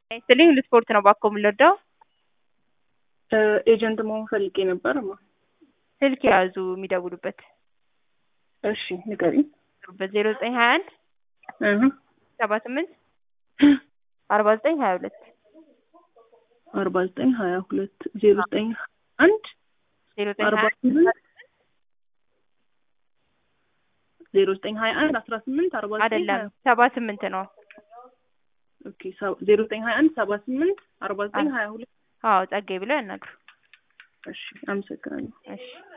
ይስጥልኝ ልስፖርት ነው ባኮ የምንወደው ኤጀንት መሆን ፈልጌ ነበር። ማ ስልክ የያዙ የሚደውሉበት እሺ ንገሪኝ። ዜሮ ዘጠኝ ሀያ አንድ እህ ሰባ ስምንት አርባ ዘጠኝ ሀያ ሁለት አርባ ዘጠኝ ሀያ ሁለት ዜሮ ዘጠኝ አንድ ዜሮ ዘጠኝ አርባ ሀያ ስምንት ዜሮ ዘጠኝ ሀያ አንድ አስራ ስምንት አርባ ዘጠኝ አይደለም ሀያ ሰባ ስምንት ነው። ኦኬ ዜሮ ዘጠኝ ሀያ አንድ ሰባ ስምንት አርባ ዘጠኝ ሀያ ሁለት አዎ ጸጋዬ ብለው ያናግሩ። እሺ አመሰግናለሁ። እሺ